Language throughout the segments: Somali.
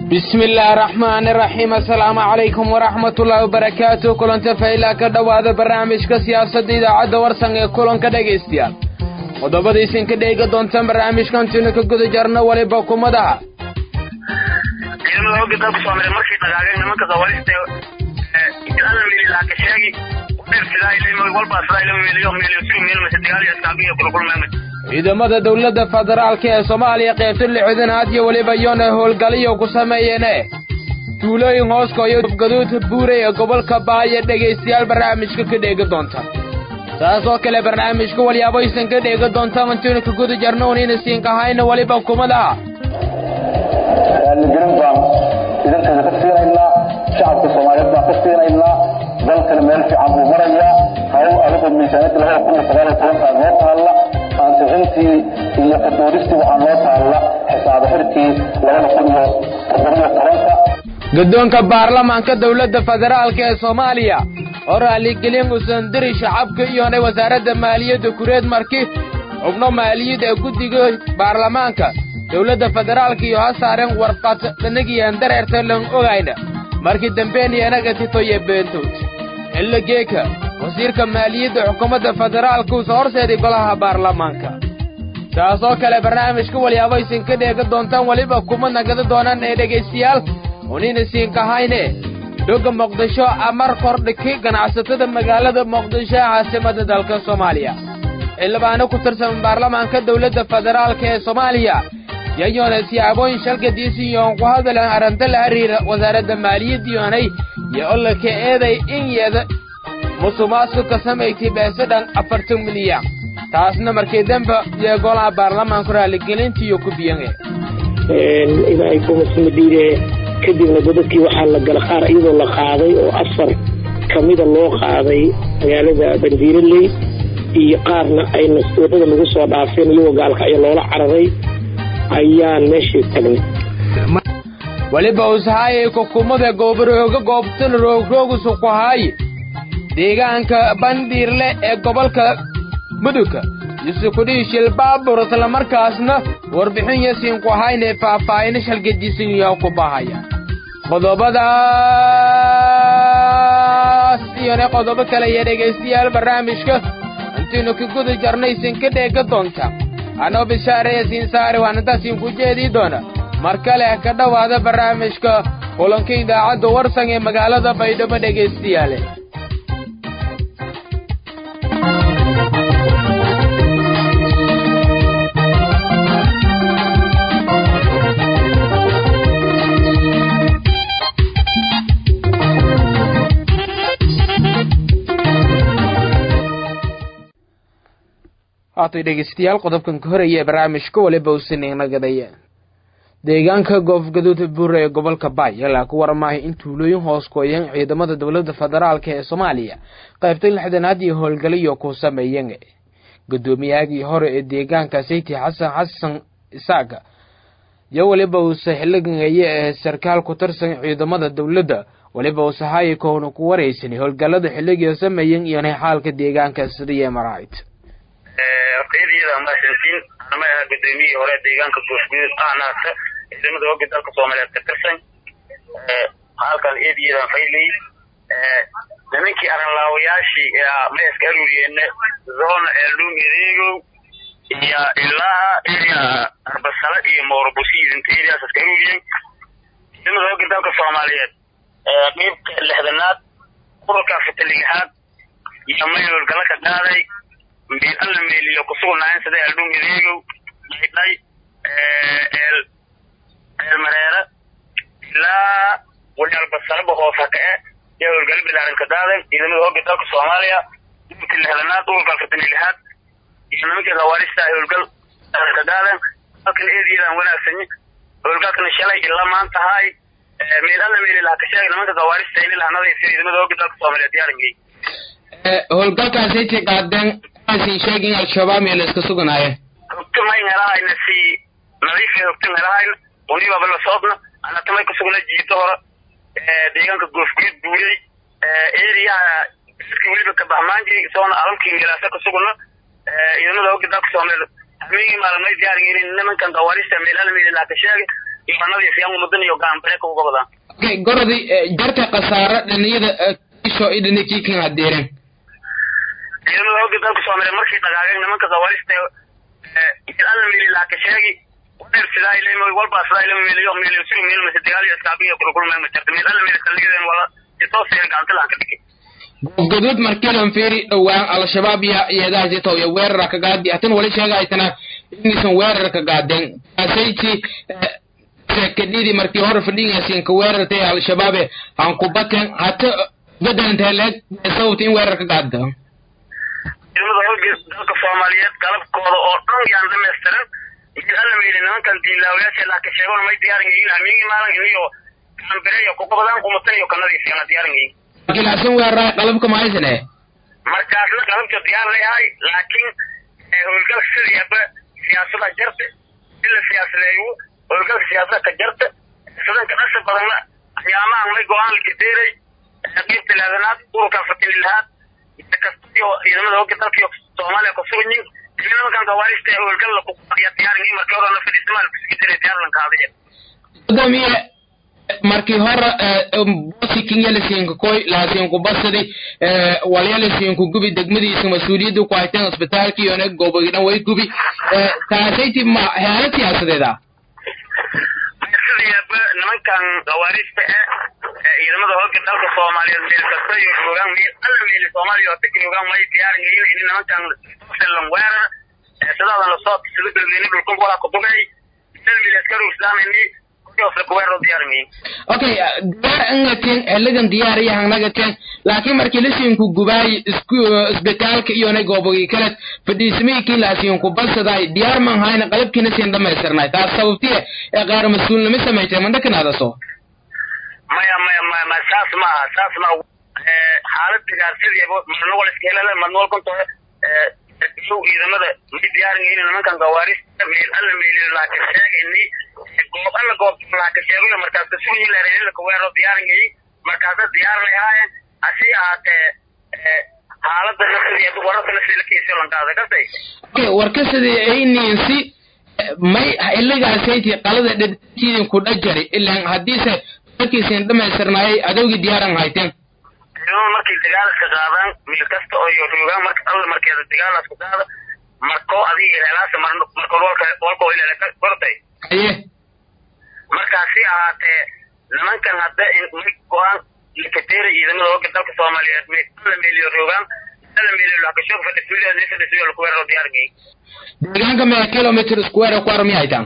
bismi illaahi araxmaani iraxiim assalaamu calaykum waraxmatullaahi wabarakaatu kulanta faylaa ka dhowaada barnaamijka siyaasadda idaacadda warsan ee kulanka dhegaystayaal qodobada isinka dheega doontaan barnaamijkantiinu ka guda jarno weliba kumadaha ciidamada hogga dalka soomaaliya markay dhagaageen nimanka khawaarijta alla meelilaaka sheegi dheer sidaa ilmo walbaa sidaa ilmo meeliyo meeliyo siri meel mase dagaal iyo iskaabiyo kulkulmeemay ciidamada dowladda federaalka ee soomaaliya qaybta lixdanaad iyo weliba yoona howlgaliyo ku sameeyeene duulooyin hooskoyo gaduud buuray ee gobolka baaya dhegaystayaal barnaamijka ka dheega doonta saas oo kale barnaamijka walyaaboysan ka dheega doonta mantiinu ka guda jarno unina siinkahayna weliba kumadaha raaligelin baan idankeeda ka siinaynaa shacabka soomaaliyeed baan ka siinaynaa dalkana meel fiican buu marayaa hawl adigoo miisaaniyadda labada kun iyo sagaal iyo tobankaa noo taalla ansixintii iyo kadoodistii waxaa noo taalla xisaabo xirkii labada kun iyo toddobiyo tobanka guddoonka baarlamaanka dowladda federaalka ee soomaaliya oo raaligelin usan diri shacabka iyonay wasaaradda maaliyadda kureed marki xubno maaliyad ee guddiga baarlamaanka dowladda federaalka iyo ha saaren warqad dhanagiyan dareerta lan ogayna markii dambeeniyanaga titoye beentood xilligeeka wasiirka maaliyadda xukuumadda federaalka usa horseeday golaha baarlamaanka taas oo kale barnaamijka walyaabo isin ka dheega doontaan weliba kuma nagada doonaan ee dhegaystayaal unina siinkahayne dhogga muqdisho amar kordhiki ganacsatada magaalada muqdisho ee caasimadda dalka soomaaliya xildhibaano ku tirsan baarlamaanka dowladda federaalka ee soomaaliya yayoona siyaabooyin shalgadiisi iyoon ku hadalan arrinta la xiriira wasaaradda maaliyadda yoonay iyo ololka eeday in yeeda musuqmaasuq ka samaysay beese dhan afartan milyan taasna markii dambe iyo golaha baarlamaanku raaligelintiiyo ku biyange ilaahay kumasmadiide kadibna godadkii waxaa la gala qaar iyadoo la qaaday oo afar kamida loo qaaday magaalada bandiiraley iyo qaarna ayna wadada lagu soo dhaafeen iyagoo gaalkacyo loola cararay ayaan meeshii tagnay weliba ushaayay kukumada goobarooga goobtan roogroogusu ku haaye deegaanka bandhiirle ee gobolka mudugga yusukudhii shilbaabur islamarkaasna warbixin yasiin ku hayne faahfaahina shalgadiisiyo ku bahaya qodobadaas iyona qodobo kale iyo dhegaystayaal barnaamijka intiinu ka guda jarnaysin ka dheega doonta anoo bishaaraya siin saare waan intaasiin ku jeedii doona mar kale ka dhowaada barnaamijka kulanka idaacadda warsan ee magaalada baydhabo dhegaystayaale haatay dhegaystayaal qodobkan ka horaya barnaamijka waliba usinnagadaya deegaanka goofgaduud buure ee gobolka baay ilaa ku warmaahay in tuulooyin hoos gooyan ciidamada dowladda federaalka ee soomaaliya qaybta lixdanaad iyo howlgaliyo ku sameeyeen gudoomiyahagii hore ee deegaanka sayti xasan xasan isaaga iyo weliba uuse xiligaye ee sarkaal ku tirsan ciidamada dowladda weliba uuse haayikoona ku waraysan howlgalada xilligii sameeyeen iyona xaalka deegaanka sidaiyo maraahid hortayadiyada mahadsantiin anama ahaa gudoomiyihii hore deegaanka goofguduud ahnaata ciidamada hogga dalka soomaaliyeed ka tirsan halkan eediyadan faylay nimankii aranlaawayaashii mayaska aruuriyeene zona eeldhum ereegow iyo ilaa area arbasala iyo moorbusiid inta areas iska aruuriyeen ciidamada hogga dalka soomaaliyeed qeybka lixdanaad ururka fitaligahaad iyo may howlgala ka qaaday meel alla meeliyo kusugnaayen sida eeldhum ereegow dhaydhay eel eel mareere ilaa walaalbasalaba hoosa ka e yaa howlgali bilaaran ka daadan ciidamada hogga dalka soomaaliya dhulka lixdanaad ururka afartanilihaad iyo nimankii khawaarijta howlgal ka daadan halkan eediyadan wanaagsanyi howlgalkana shalay ilaa maanta haay meel alla meeli laha ka sheegay nimanka khawaarijta ini lahanadaysa ciidamada hogga dalka soomaaliya diyaaringey howlgalkaasaysi qaadeen sheeg in al-shabaab meel iska suganaaye hogtumay helahayna si nadiifa hogtum helahayna unibaba la soodna anatamay kusugna jiito hore deegaanka goofguud buuyey eriyaha dadka weliba kabaxmaanji soona alamkii meelaasa kusugna ciidamada hogga dalka soomaaliyeed hamigii maalmay diyaarin nimankan dawarista meelala meeli laaka sheegay imanadii siyaan mudan iyo gaanbareeka uga badaan okay gorodi jarka khasaare dhiniyada kisho i dhini kiikin hadeeren ciidamada hooga dalka soomaaliya markay dhagaageen nimanka zawaalista alla miili laaka sheegi wadheer sidaa ilmo walbaa sidaa ilmo miiliyo miiliyo suru miil mase dagaal iyo iskaabiyo kulkulmeen ma jirta miil alla miili kalligeen wala isoo seen gacanta laanka dhigi goobgaduud markiilan fiiri dhowaan al-shabaab iyo iyadaasito iyo weerara ka gaadi hatan wali sheegaytana inaysan weerar ka gaadeen kaasayti kadhidi markii hore fadhigaasiin ka weerartay al-shabaabe aan ku baten hata bedelantay leeg sababta in weerar ka gaadda ciidamada hooga dalka soomaaliyeed qalabkooda oo dhan yaan dhamaystiran mid alla miili nimankan diinlaawayaasha laaka sheegon may diyaaran yihiin hamiingi maalin iyo gaanbire iyo kuqabadaan kumatan iyo kanadiisiina diyaaran yihiin markii laasin weeraray qalabka mahaysane markaasna qalabka diyaar leeyahay laakiin howlgal sidiiba siyaasada jarta in la siyaasadeeyo howlgalka siyaasada ka jarta sidanka dhasa badanna ayaamahan may go-aan la kadeeray qaybta laadanaad ururka afartan ilahaad kasta iyo ciidamada hooga dalka iyo soomaaliya kusuganyin nimankan gawaarista howlgal la kuqadiya diyaarin markii hore na fadhiisamaal kusii jiray diyaarlan kaadiya gudoomiye markii hore bosi kinyalisiinka koy laasiinku basadi walyalisiinku gubi degmadiisa mas-uuliyadda ku hayteen isbitaalka iyona goobogidhan way gubi kaasayti ma heelo siyaasadeeda sidiiba nimankan gawaarista eh ciidamada hooga dalka soomaaliyeed meel kasta iyo joogaan meel alla meeli soomaaliya oo dadka joogaan may diyaarin yihiin in nimankan selan weerar sidaadan lasoo sida galbeeni dhulkan walaa kudugay selmil askaru islaamini okay diyaar angateen xiligan diyaar iyo hangnagateen laakiin markii lasiinku gubaay isku isbitaalka iyona goobogii kale fadhiismiikii laasiinku balsaday diyaar man hayna qalabkiina siin dhamaystirnay taas sababtiye ee qaar mas-uulnimo samaysay mandhakanaadaso maya maya maya maya saas maaha saas ma xaalad digaarsidiiba marna wal iskeelada marna wal kunto show ciidamada may diyaarin yihiin nimankan gawaarista meel alla meeliyo laakiin sheegayni goob alla goob laaka sheegayo markaas kasugi leereeyay ka weero diyaarin yihiin markaasa diyaar leeyahay asi ahaatee xaaladda nafsideeda wararka nafsideeda kiisoo lankaada kasay okay warka sidii ayniinsi may xiligaasaytii qalada dhadkiidin ku dhajari ilaan haddiise markiisin dhamaystirnaayay adowgii diyaaran hayteen ciidamada markay dagaalaska qaadaan meel kasta oo iyo roogaan marka alla markeeda dagaalasku qaada markoo adiga helaasa markood walka walkoo ilaa kortay haye markaasi ahaatee nimankan hadda may go-aan likateera ciidamada hooga dalka soomaaliyeed may alla meeliyo roogaan alla meeliyo lakashoog fadhismideeda nin fadhismiyo laku weeraro diyaargay deegaanka mea kilometer square ku armi haytaan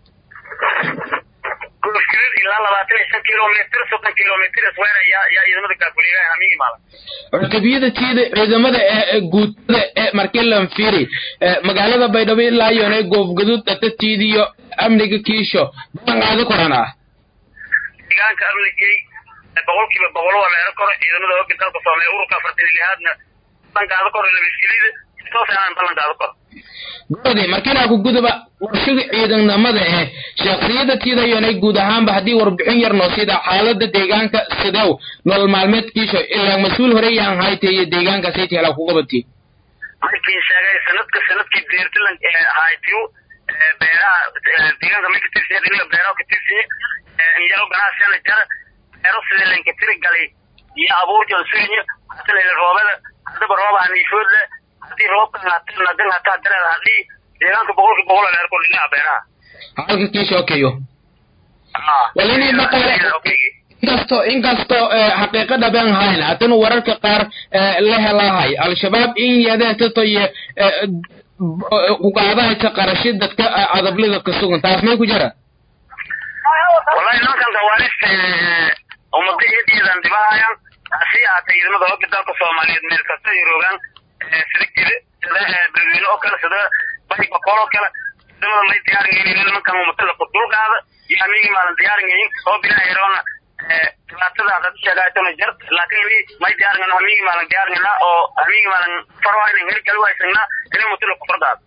goofkilid ilaa labaatan iyo shan kilometer soddon kilometer square ayaa ayaa ciidamada gaafuliyaha hamiigi maalan cutubiyada tiida ciidamada ee guutada ee markilan firi magaalada baydhabo ilaa iyona goofgaduud dhatatiidiyo amniga kiisho balan qaadi koran ah deegaanka amnigay boqolkiiba boqol waa leero koro ciidamada hooga dalka soomaaliya ururka afartan iyo lihaadna balan qaado koro labiskilida soo saaran balan qaado koro gorodi markiinaa ku guduba warshaga ciidamada eh shaksiyada tiida iyonay guud ahaanba haddii warbixin yar noo sida xaalada deegaanka sidew nolol maalmeedkiisho ilaa mas-uul hore yaan haytay iyo deegaanka sayti helaa ku qabati markii sheegay sanadka sanadkii beertilan haytiyo beeraha deegaanka may katirsinya dhiniga beeraha katirsinya inyaro ganacsiana jara beero sida lanka tiri galay iyo abuurjan suganya hata lele roobada haddaba rooba haniifoodle haddii roobkan hata nadan hataa dareed hadii deegaanka boqolki boqol leer kor dhinaca beeraha halka kiisho okayo walini maqale inkasto inkastoo xaqiiqada baan hayn haddana wararka qaar la helahay al-shabaab in yadeetato iyo kugaadahaysa qarashi dadka adablida ka sugan taas may ku jira wallahi nimankan gawaarista umada eediyadan dibahayaan hasi ahaatee ciidamada hooga dalka soomaaliyeed meel kasta ay roogaan sida gede sida beledweyne oo kale sida bari bakool oo kale ciidamada may diyaarin yihiin nimankan umatada ku dulqaada iyo hamiigi maalan diyaarin yihiin soo bilaa yaroona dhibaatada hadad sheegaaytona jar laakiin ini may diyaarin hamiigi maalan diyaarinna oo hamiigi maalan farwaynan heli gali waysagna ini umatada ku fardaada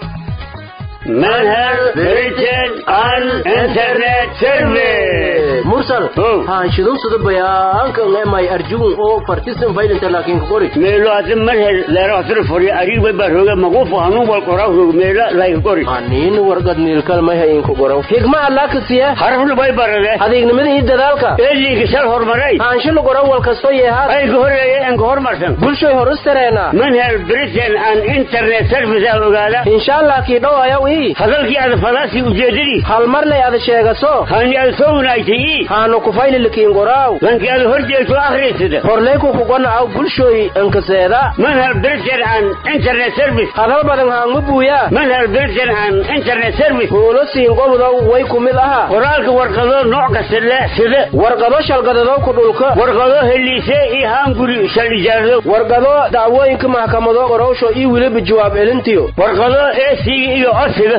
Manhattan Princeton and Internet Service. mursal haanshidun sida bayaanka ngemay arjuun oo fartisan faylinta laakiin qori meelo ati marhel leero asir fori arig bay baroga maqufu hanun wal qoraw meelo lay qori anin wargad niilkal may hayin ku qoraw higma allah ka siya harful bay barade adeegnimada iyo dadaalka eeli gisal hormaray haanshilu qoraw wal kasto yeehaad ay gohoreeye en hormarsan bulshoy horustareena manhel britain and internet service aa ogaada insha allah kii dhow ayaw ii hadalkii ada fadaasi ujeedadii hal mar lay ada sheegaso hani ada soo wanaagtay ii haanu kufayli likiin qoraaw lankii ada horjeegto akhriisada horleyku kugana aw bulshoy ankaseeda manhel britain and internet service hadal badan haangu buuya manhel britain and internet service huulo siin gobudow way ku mid aha qoraalka warqado nooc kasta leh sida warqado shalgadadow ku dhulka warqado heliise iyo haanguri shal ijaarado warqado dacwooyinka maxkamado qorowsho iyo weliba jawaab celintiyo warqado eesiga iyo codsiga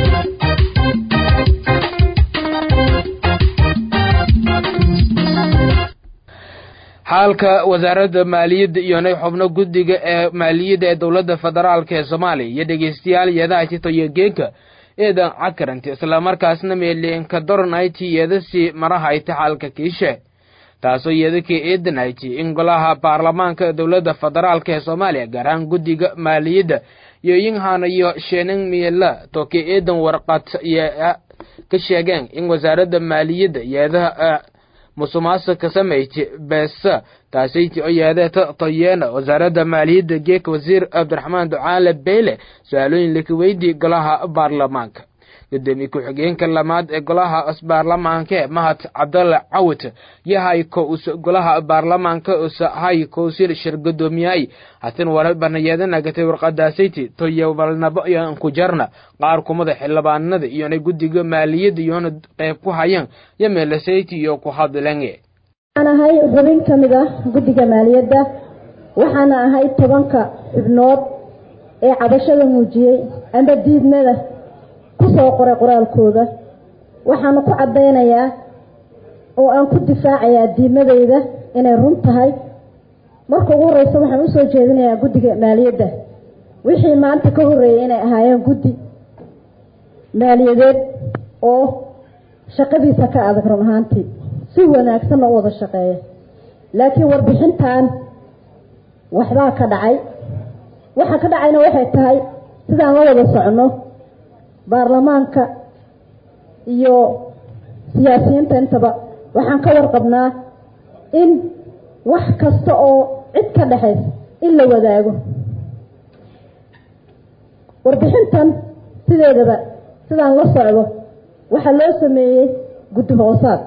xaalka wasaaradda maaliyadda iyonay xubno guddiga ee maaliyadda ee dowladda federaalk ee soomaaliya iyo dhegeystayaal yeedaha titoyo geenka eedan cakaranti islamarkaasna meeleenka doronhayti yeedasi marahayta xaalka kiishe taasoo yeedakii eedanhayti in golaha baarlamaanka dowladda federaalk ee soomaaliya gaar ahaan guddiga maaliyadda iyo yinhana iyo sheenan miela toke eedan warqad ka sheegeen in wasaaradda maaliyadda yeedaha musuqmaasuqa samayti beesa taasayti oo yeedeeta tayeena wasaaradda maaliyadda geeka wasiir cabdiraxmaan ducaale beyle su-aalooyin laka weydii golaha baarlamaanka gudoomiye ku-xigeenka lamaad ee golaha baarlamaanka mahad cabdalle cawit yahay kous golaha baarlamaanka usahay kowsil shir gudoomiyay hatin warbanayeedanagatay warqadaasayti toyobalnabo iyo kujarna qaar kumada xildhibaanada iyona guddiga maaliyadda iyona qeyb ku hayaan yameelasayti iyo ku hadlenge waxaan ahay xubin ka mid ah guddiga maaliyadda waxaana ahay tobanka xubnood ee cabashada muujiyey amba diidmada kusoo qoray qoraalkooda waxaanu ku caddaynayaa oo aan ku difaacayaa diidmadayda inay run tahay marka ugu horeysa waxaan usoo jeedinayaa guddiga maaliyadda wixii maanta ka horreeyay inay ahaayeen guddi maaliyadeed oo shaqadiisa ka adag run ahaantii si wanaagsanna u wada shaqeeya laakiin warbixintan waxbaa ka dhacay waxa ka dhacayna waxay tahay sidaan la wada socono baarlamaanka iyo siyaasiyiinta intaba waxaan ka warqabnaa in wax kasta oo cid ka dhexaysa in la wadaago warbixintan sideedaba sidaan la socdo waxaa loo sameeyey guddi hoosaad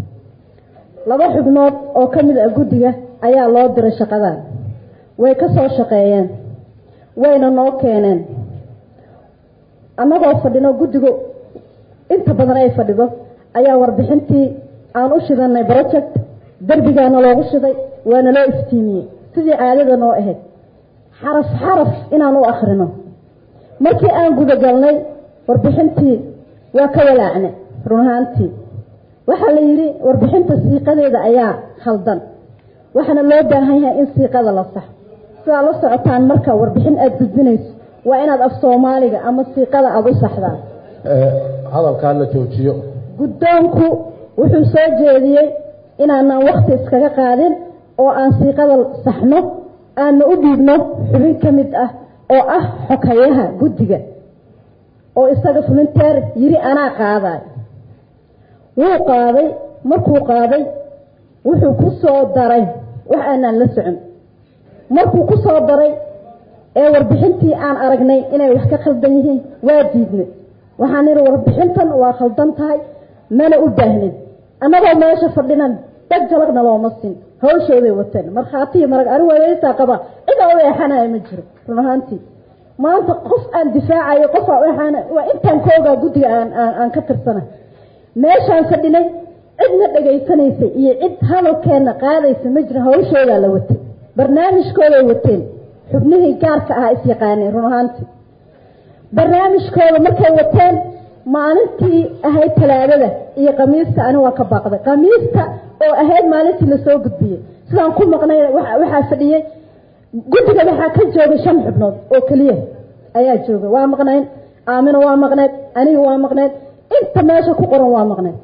laba xubnood oo ka mid ah guddiga ayaa loo diray shaqadan way ka soo shaqeeyeen wayna noo keeneen annagoo fadhino guddigu inta badan ay fadhido ayaa warbixintii aan u shidanay project derbigaana loogu shiday waana loo iftiimiyey sidii caadada noo ahayd xaraf xaraf inaan u akhrino markii aan gudagalnay warbixintii waa ka walaacne run ahaantii waxaa la yidhi warbixinta siiqadeeda ayaa khaldan waxaana loo baahan yahay in siiqada la saxo sidaa la socotaan marka warbixin aada gudbinayso waa inaad af soomaaliga ama siiqada aada u saxdaan hadalkaa la joojiyo guddoonku wuxuu soo jeediyey inaanan wakti iskaga qaadin oo aan siiqada saxno aana u dhiibno xubin ka mid ah oo ah xokayaha guddiga oo isaga fulinteer yiri anaa qaadayo wuu qaaday markuu qaaday wuxuu ku soo daray wax aanaan la socon markuu ku soo daray ee warbixintii aan aragnay inay wax ka khaldan yihiin waa diidnay waxaan idhi warbixintan waa khaldan tahay mana u baahnin annagoo meesha fadhinan dad jalagna looma sin hawshooday wateen markhaatiyi marag ani waaweysaa qaba cida u eexanaya ma jiro run ahaantii maanta qof aan difaacayo qof aan u eexana waa intaan ka ogaa guddiga aan aan ka tirsana meeshaan fadhinay cidna dhagaysanaysay iyo cid hadalkeenna qaadaysa ma jira hawshoodaa la watay barnaamijkooday wateen xubnihii gaarka ahaa is yaqaaneen run ahaantii barnaamijkooda markay wateen maalintii ahayd talaadada iyo kamiista ani waa ka baaqday kamiista oo ahayd maalintii lasoo gudbiyey sidaan ku maqnay waxaa fadhiyey guddiga waxaa ka joogay shan xubnood oo keliya ayaa jooga waa maqnayn aamina waa maqneed aniga waa maqneed inta meesha ku qoran waa maqneed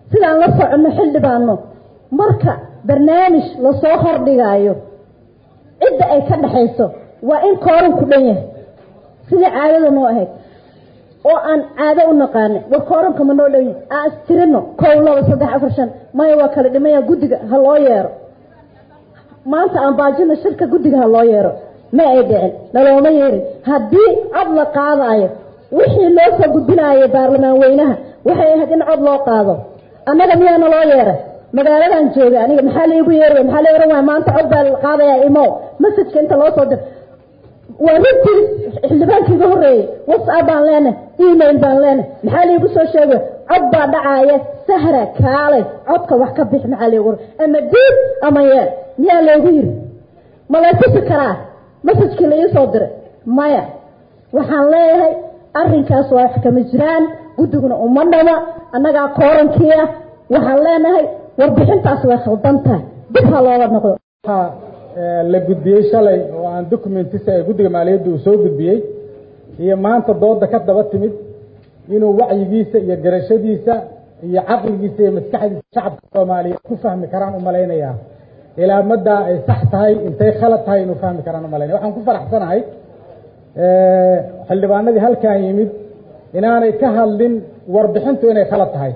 sidaan la soconno xildhibaano marka barnaamij lasoo hordhigaayo cidda ay ka dhexayso waa in kooranku dhan yahay sidai caadada noo ahayd oo aan caado u naqaanay war kooranka ma noo dhan yahay aan istirino kow laba saddex afar shan maya waa kala dhimaya guddiga ha loo yeero maanta aan baajino shirka guddiga ha loo yeero ma ay dhicin nalooma yeerin haddii cod la qaadaayo wixii loo soo gudbinaayay baarlamaan weynaha waxay ahayd in cod loo qaado annaga miyaana loo yeeray magaaladan jooga aniga maxaa laigu yeeray maxaa la ohan waaya maanta cod baa la qaadayaa imo masajka inta loo soo dir waa runtii xildhibaankii iga horreeyey whatsapp baan leenahay email baan leenahay maxaa laigu soo sheegay cod baa dhacaaya sahra kaalay codka wax ka bix maxaa laigu ama diid ama yeel miyaa laygu yiri ma lay tusi karaa masajkii la ii soo diray maya waxaan leeyahay arrinkaas waa wax kama jiraan guddiguna uma dhama annagaa koorankii ah waxaan leenahay warbixintaas way khaldan tahay dib ha looga noqdo waxaa la gudbiyey shalay oo aan documentisa ee guddiga maaliyadda uu soo gudbiyey iyo maanta dooda ka daba timid inuu wacyigiisa iyo garashadiisa iyo caqligiisa iyo maskaxdiisa shacabka soomaaliyeed ku fahmi karaan u malaynayaa ilaa maddaa ay sax tahay intay khalad tahay inuu fahmi karaan u malaynaya waxaan ku faraxsanahay xildhibaanadii halkan yimid inaanay ka hadlin warbixintu inay khalad tahay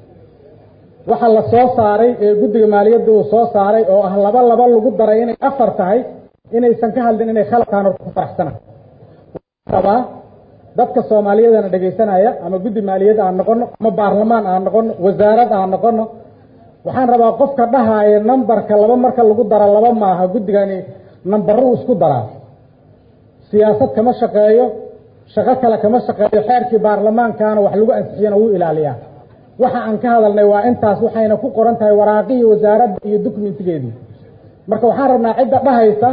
waxa la soo saaray ee guddiga maaliyadda uu soo saaray oo ah laba laba lagu daray inay afar tahay inaysan ka hadlin inay khalad tahan ku faraxsanahay rabaa dadka soomaaliyadana dhegaysanaya ama guddi maaliyad aan noqono ama baarlamaan aan noqono wasaarad aan noqono waxaan rabaa qofka dhahaaya nambarka laba marka lagu dara laba maaha guddigani nambaruu isku daraa siyaasad kama shaqeeyo shaqo kale kama shaqeeyo xeerkii baarlamaankaana wax lagu ansixiyana wuu ilaaliyaa waxa aan ka hadalnay waa intaas waxayna ku qoran tahay waraaqihii wasaaradda iyo dokumentigeedii marka waxaan rabnaa cidda dhahaysa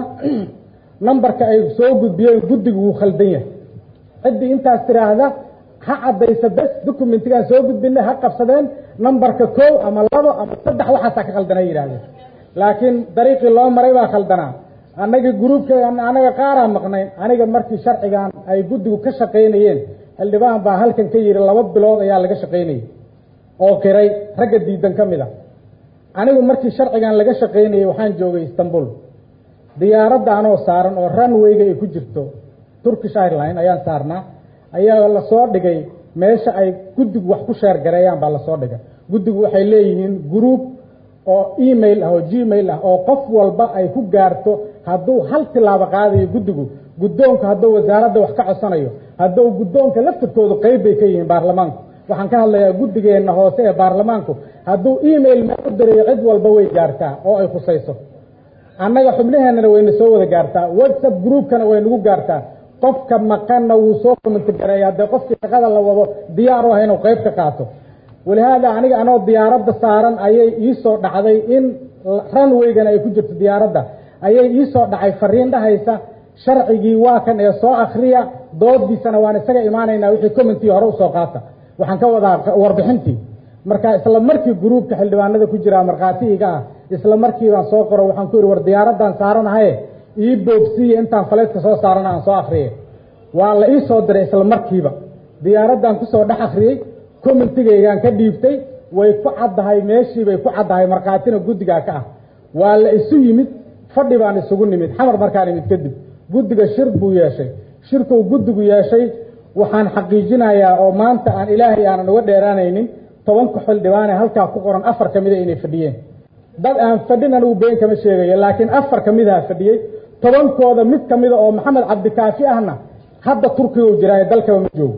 nambarka ay soo gudbiyeen guddigu wuu khaldan yahay ciddii intaas tiraahda ha caddaysa bes documentigaan soo gudbinay ha qabsadeen nambarka kow ama labo ama saddex waxaasaa ka khaldana yidhahdeen laakiin dariiqii loo maray baa khaldanaa annaga gruubka anaga qaaraa maqnayn aniga markii sharcigan ay guddigu ka shaqaynayeen xildhibaan baa halkan ka yidhi laba bilood ayaa laga shaqaynayay oo qiray ragga diidan ka mid a anigu markii sharcigan laga shaqaynayay waxaan joogay istanbul diyaaradda anoo saaran oo runwayga ay ku jirto turkish airline ayaan saarnaa ayaa lasoo dhigay meesha ay guddigu wax ku sheergareeyaan baa lasoo dhigay guddigu waxay leeyihiin group oo email ah oo gmail ah oo qof walba ay ku gaarto hadduu hal tilaabo qaadayo guddigu guddoonka hadduu wasaaradda wax ka codsanayo hadduu guddoonka laftirkoodu qeyb bay ka yihiin baarlamaanku waxaan ka hadlayaa guddigeenna hoose ee baarlamaanku hadduu email meel u dirayo cid walba way gaartaa oo ay khusayso annaga xubnaheennana wayna soo wada gaartaa whatsapp groupkana way nagu gaartaa qofka maqanna wuu soo commenti gareeya haddee qofkii shaqada la wado diyaar u ah inuu qeyb ka qaato walihaada aniga anoo diyaaradda saaran ayay iisoo dhacday in runwaygana ay ku jirto diyaaradda ayay iisoo dhacay fariin dhahaysa sharcigii waa kan ee soo akriya doodiisana waan isaga imaanaynaa wixii commentii hore usoo qaata waxaan ka wadaa warbixintii marka isla markii gruubka xildhibaanada ku jiraa markhaati iga ah isla markii baan soo qoro waxaan ku yidhi war diyaaraddan saaranahaye ii boobsiiya intaan faleydka soo saarana aan soo akriyay waa la ii soo diray isla markiiba diyaaraddan kusoo dhex akriyey commentigaygaan ka dhiibtay way ku caddahay meeshii bay ku caddahay markhaatina guddigaa ka ah waa la isu yimid fadhi baan isugu nimid xamar markaan imid kadib guddiga shir buu yeeshay shirkuu guddigu yeeshay waxaan xaqiijinayaa oo maanta aan ilaahay aanan uga dheeraanaynin tobanka xildhibaane halkaa ku qoran afar ka mida inay fadhiyeen dad aan fadhin anigu been kama sheegayo laakiin afar ka midaha fadhiyey tobankooda mid ka mida oo maxamed cabdikaafi ahna hadda turkiga u jiraayo dalkaba ma joogo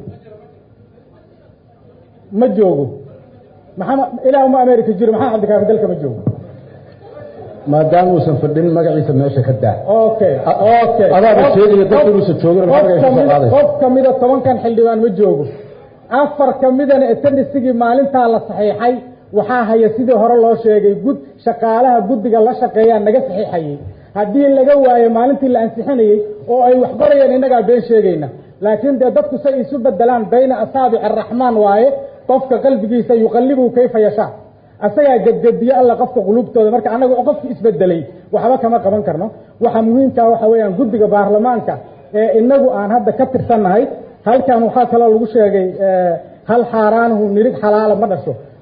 ma joogo maxamed ilaa uma america jiro maxamed cabdikaafi dalka ma joogo maadaama uusan fadhin magaciisa meesha ka daa okay okay adaaba sheegaya dadka inuusan joogin magaciisa soo qaadaysa qof kamida tobankan xildhibaan ma joogo afar kamidana etendisigii maalintaa la saxiixay waxaa haya sidii hore loo sheegay gud shaqaalaha guddiga la shaqeeyaa naga saxiixayay haddii laga waayo maalintii la ansixinayey oo ay wax qorayeen innagaa been sheegayna laakiin dee dadku say isu bedelaan bayna asaabici araxmaan waaye qofka qalbigiisa yuqallibu kayfa yashaa asagaa gedgediyo alla qofka qulubtooda marka annaga qofki isbedelay waxba kama qaban karno waxa muhiimkaa waxa weeyaan guddiga baarlamaanka ee inagu aan hadda ka tirsannahay halkan waxaa kaloo lagu sheegay hal xaaraanuhu nirig xalaala ma dhasho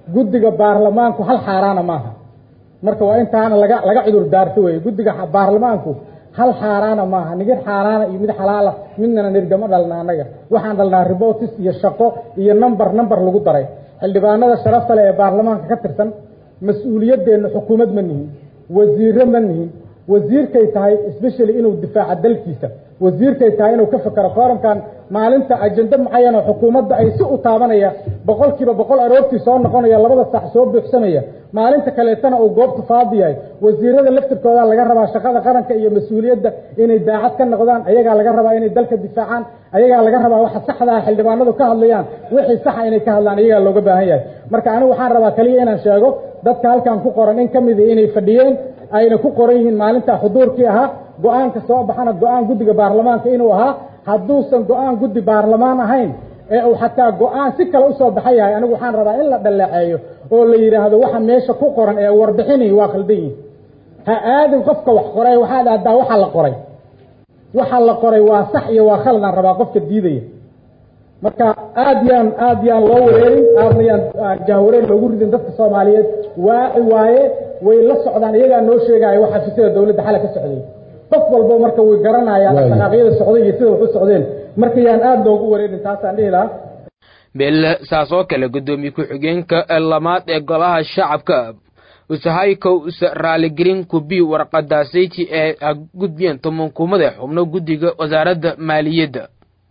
guddiga baarlamaanku hal xaaraana maaha marka waa intaana laga laga cudur daarto weye guddiga baarlamaanku hal xaaraana maaha nigid xaaraana iyo mid xalaala midnana nirgama dhalna annaga waxaan dhalnaa ribotis iyo shaqo iyo number number lagu daray xildhibaanada sharafta leh ee baarlamaanka ka tirsan mas-uuliyadeenna xukuumad ma nihin wasiire ma nihin wasiirkay tahay especially inuu difaaca dalkiisa wasiirkay tahay inuu ka fekero foorumkan maalinta ajende mucayan oo xukuumadda ay si u taabanaya boqol kiiba boqol aroortii soo noqonaya labada sax soo buuxsamaya maalinta kaleetana uu goobta faadi yahay wasiirada laftirkooda laga rabaa shaqada qaranka iyo mas-uuliyadda inay daacad ka noqdaan ayagaa laga rabaa inay dalka difaacaan ayagaa laga rabaa waxa saxdaa xildhibaanadu ka hadlayaan wixii saxa inay ka hadlaan ayagaa looga baahan yahay marka anigu waxaan rabaa kaliya inaan sheego dadka halkan ku qoran in ka midi inay fadhiyeen ayna ku qoran yihiin maalinta xuduurkii ahaa go-aanka soo baxana go-aan guddiga baarlamaanka inuu ahaa hadduusan go-aan guddi baarlamaan ahayn ee uu xataa go-aan si kale usoo baxa yahay anigu waxaan rabaa in la dhaleeceeyo oo la yidhaahdo waxa meesha ku qoran ee warbixini waa khaldan yihin ha aadin qofka wax qoray waxaad aadaa waxa la qoray waxa la qoray waa sax iyo waa khaladaan rabaa qofka diidaya marka aad yaan aad yaan loo wareerin aadna yaan jahwareer loogu ridin dadka soomaaliyeed waaci waaye way la socdaan iyagaa noo sheegaya waxa xafiisyada dawladda xala ka socday qof walbo marka way garanayaan dhaqaaqyada socday iyo sida wax u socdeen marka yaan aada loogu wareerin taasaan dhihi lahaa beel saas oo kale guddoomiye ku-xigeenka lamaad ee golaha shacabka usahaykow usa raaligelin kubi warqadaasayji ee gudbiyeen tobankumada xubno guddiga wasaaradda maaliyadda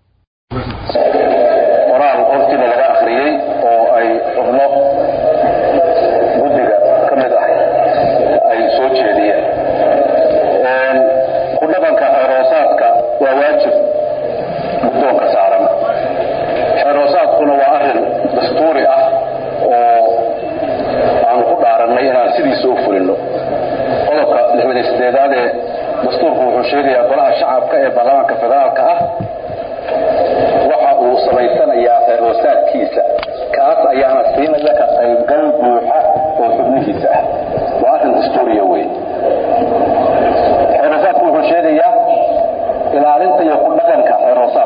qoraal hortiina laga akhriyey oo ay xubno guddiga ka mid ah ay soo jeediyeen ku dhaqanka xeeroosaadka waa waajib guddoonka saaran xeeroosaadkuna waa arrin dastuuri ah oo aanu ku dhaarannay inaan sidiisa u fulino qodobka lixdan sideedaad ee dastuurku wuxuu sheegayaa golaha shacabka ee baarlamaanka federaalka ah waxa uu samaysanayaa xeeroosaadkiisa kaas ayaana siinaya ka qaybgal buuxa oo xubnihiisa ah waa arrin dastuuriya wey xeeroosaadku wuxuu sheegayaa ilaalinta iyo ku dhaqanka xeeroosaad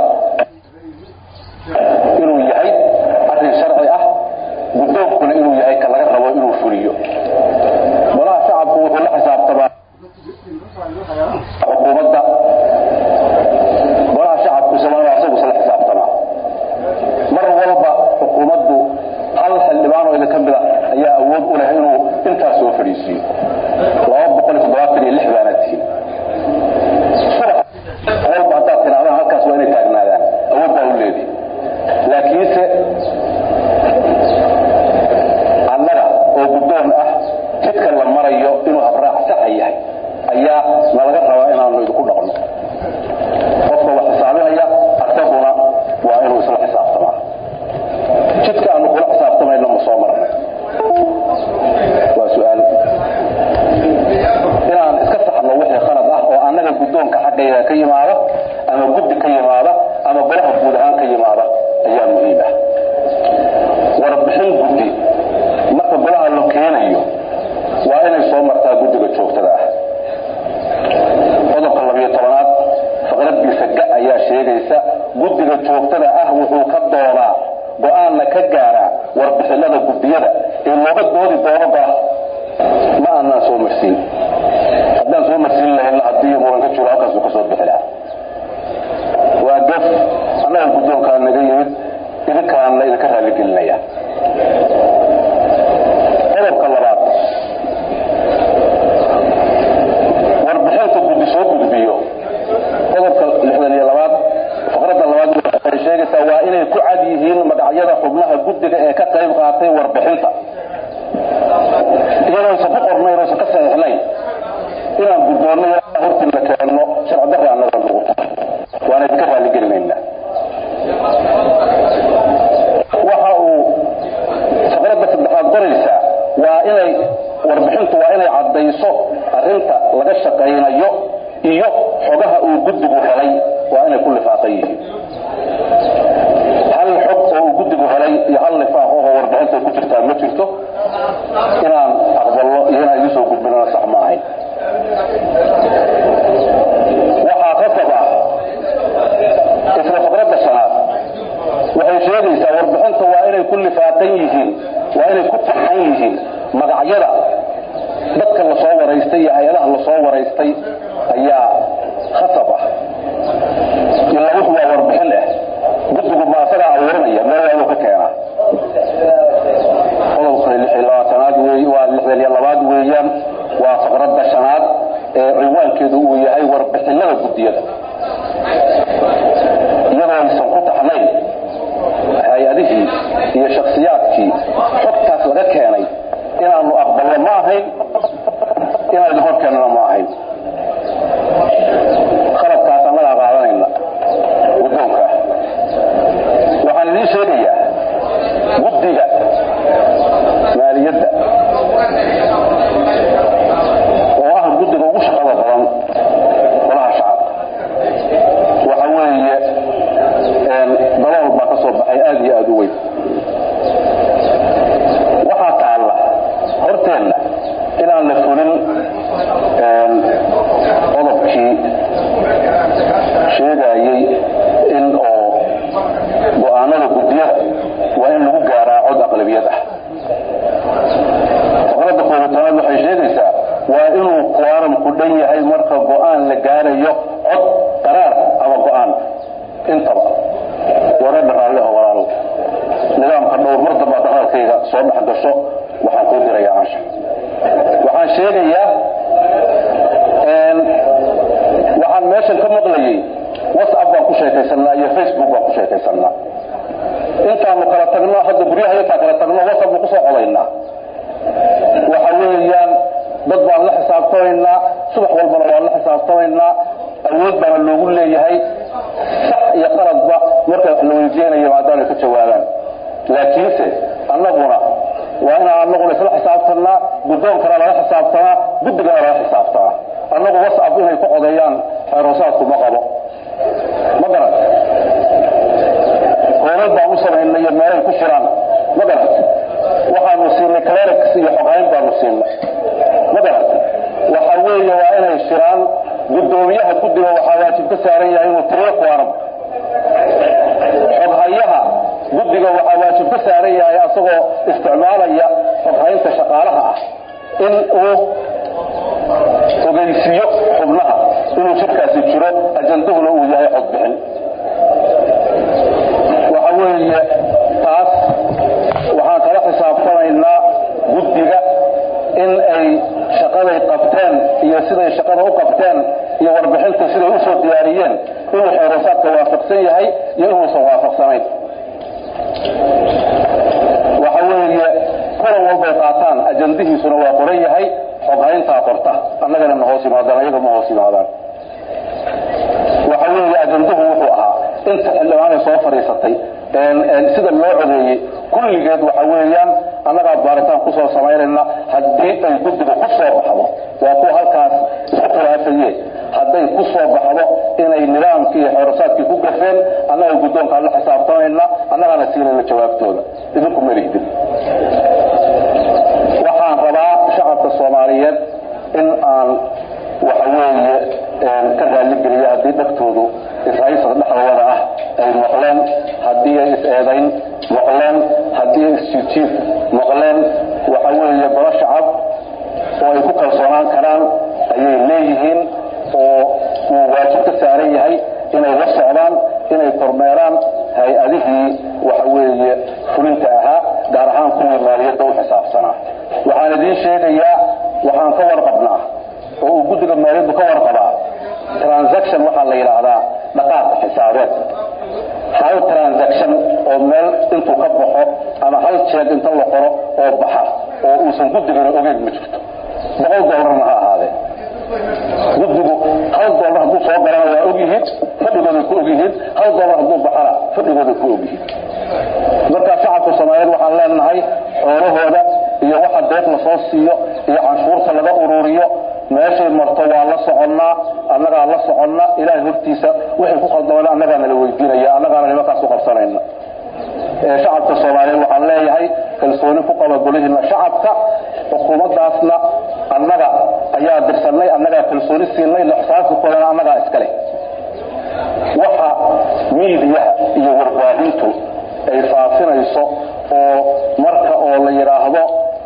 inuu yahay arrin sharci ah guddoonkuna inuu yahay ka laga rabo inuu fuliyo golaha shacabku wuxuu la xisaabtamaa xukuumadda golaha shacabku isaguna asagu isla xisaabtamaa mar walba xukuumaddu hal xildhibaan oo idin ka mid a ayaa awood u leh inuu intaas soo fadhiisiiyo laba boqol iyo toddobaatan iyo lix baana tihiin subax walba haddaad tirahdaan halkaas waa inay taagnaadaan awood baa u leedi laakiinse annaga oo guddoon ah jidka la marayo inuu habraac saxa yahay ayaa nalaga rabaa inaanu idinku dhaqno qofka wax xisaabinaya asaguna waa inuu isla xisaabtamaa jidka aanu kula xisaabtamayno ma soo marnay waa su-aal inaan iska saxno wixii khalad ah oo annaga guddoonka xaggayga ka yimaada ama guddi ka yimaada ama golaha guud ahaan ka yimaada ayaa muhiim ah warbixin guddi marka golaha la keenayo waa inay soo martaa guddiga joogtada ah qodobka labiyo tobanaad faqradiisa ga ayaa sheegaysa guddiga joogtada ah wuxuu ka doonaa go-aanna ka gaaraa warbixinada guddiyada ee looga doodi doono golaha ma aanaan soo marsiin haddaan soo marsiin lahayn haddii muran ka jiro halkaasuu ka soo bixi lahaa waa gaf annaga guddoonkaa naga yimid idinkaana idinka raaligelinaya qodobka labaad warbixinta guddi soo gudbiyo qodobka lixdan iyo labaad faqradda labaad waxay sheegaysaa waa inay ku cad yihiin magacyada xubnaha guddiga ee ka qayb qaatay warbixinta iyadooysan ku qornayn oosan ka saxiixnayn inaan guddoonno hortii la keenno sharci darri annaga nagu tahay waana idinka raaligelinaynaa waxa uu faqradda saddexaad qoraysaa waa inay warbixintu waa inay caddayso arrinta laga shaqaynayo iyo xogaha uu guddigu helay waa inay ku lifaaqan yihiin hal xog oo uu guddigu helay iyo hal lifaaq oo warbixinta ku jirtaa ma jirto inaan aqballo iyo inaan idiin soo gudbinana sax ma ahayn waxaa qasab ah isla faqradda shanaad waxay sheegaysaa warbixinta waa inay ku lifaaqan yihiin waa inay ku taxan yihiin magacyada dadka lasoo waraystay iyo hay-adaha lasoo waraystay ayaa khasab ah ilaa wuxuu waa warbixin ah guddigu ma asagaa abuuranaya meel waa inuu ka keenaa qodobka lix iyo labaatanaad wey waa lixdan iyo labaad weeyaan waa faqradda shanaad ee cinwaankeedu uu yahay warbixinada guddiyada iyadoo aysan ku taxnayn hay-adihii iyo shaksiyaadkii xogtaas laga keenay inaanu aqbalno ma ahayn inaan idin hor keennana ma ahayn khaladkaas annagaa qaadanayna guddoonka waxaan idiin sheegayaa guddiga maaliyadda oo ah guddiga ugu shaqada badan golaha shacabka waxa weeye dalool baa ka soo baxay aad iyo aad u weyn waxaa taalla horteenna inaan la fulin qodobkii sheegayey in oo go'aanada guddiyada waa in lagu gaaraa cod aqlabiyad ah faqradda koobitanaad waxay sheegaysaa waa inuu quoramku dhan yahay marka go'aan la gaarayo cod qaraar ama go'aan intaba wareedha raalli oo walaalow nidaamka dhowr mar dambaa dhaqaalkayga soo dhex gasho waxaan kuu dirayaa ansha waxaan sheegayaa waxaan meeshan ka maqlayay whatsapp baan ku sheekaysanaa iyo facebook baan ku sheekaysanaa intaanu kala tagno hadda guryaha intaan kala tagno whatsapp baan kusoo codaynaa waxa weeyaan dad baan la xisaabtamaynaa subax walbana waan la xisaabtamaynaa awood baana loogu leeyahay sax iyo qaladba marka wax la weydiinayo maadaamay ka jawaabaan laakiinse annaguna waa inaan annaguna isla xisaabtanaa guddoonkana lala xisaabtamaa guddigana lala xisaabtamaa annagu whatsapp inay ku codeeyaan xeeroosaadku ma qabo ma garan hoolal baan u samaynay iyo meelay ku jiraan ma garan waxaanu siinay clerics iyo xoghayn baanu siinay ma garan waxa weeye waa inay shiraan guddoomiyaha guddiga waxaa waajib ka saaran yahay inuu tiriyo quorum xoghayaha guddiga waxaa waajib ka saaran yahay asagoo isticmaalaya xoghaynta shaqaalaha ah in uu ogeysiiyo xubnaha inuu shirkaasi jiro ajanduhuna uu yahay codbixin waxa weeye taas waxaan kala xisaabtamaynaa guddiga in ay shaqaday qabteen iyo siday shaqada u qabteen iyo warbixinta siday u soo diyaariyeen inuu xeerosaadka waafaqsan yahay iyo inuusan waafaqsanayn waxa weeye kulan walbay qaataan ajandihiisuna waa qoran yahay xoghayntaa qorta annagana ma hoos yimaadaan ayaga ma hoos yimaadaan waxa weeye ajanduhu wuxuu ahaa inta xildhibaanay soo fadhiisatay sida loo codeeyey kulligeed waxa weeyaan annagaa baaritaan kusoo samaynayna haddii ay guddiga ku soo baxdo waa kuwa halkaas isku khilaafaye hadday ku soo baxdo inay nidaamkii iyo xeerosaadkii ku gafeen annaga guddoonkaan la xisaabtamayna annagaana siinayna jawaabtooda idinku malihdin waxaan rabaa shacabka soomaaliyeed in aan waxa weeye ka raalligeliyo haddii dhagtoodu israa'iisada dhexdooda ah ay maqleen haddii ay is-eedayn maqleen haddii ay isjiidjiid maqleen waxa weeye golo shacab oo ay ku kalsoonaan karaan ayay leeyihiin oo uu waajib ka saaran yahay inay la socdaan inay kormeeraan hay-adihii waxa weeye fulinta ahaa gaar ahaan kuwii maaliyadda u xisaabsanaa waxaan idiin sheegayaa waxaan ka warqabnaa oo uu guddiga maaliyaddu ka warqabaa transaction waxaa la yidhaahdaa dhaqaaqa xisaabeed hal transaction oo meel intuu ka baxo ama hal jeeg inta la qoro oo baxa oo uusan guddigana ogeyn ma jirto boqol doolarna ha ahaadee guddigu hal doolar hadduu soo galana waa ogyihiin fadhigooday ku ogyihiin hal doolar hadduu baxana fadhigooday ku ogyihiin markaa shacabka soomaaliyeed waxaan leenahay xoolahooda iyo waxa deeq la soo siiyo iyo canshuurta laga ururiyo meeshay marto waa la soconnaa annagaa la soconna ilaahay hortiisa wixii ku khaldamana annagaana la weydiinaya annagaana nimankaas u qabsanayna shacabka soomaaliyeed waxaan leeyahay kalsooni ku qaba golihiina shacabka xukuumaddaasna annaga ayaa dirsannay annagaa kalsooni siinay lixsaabkakoodana annagaa iskale waxa miidiyaha iyo warbaahintu ay faafinayso oo marka oo la yidhaahdo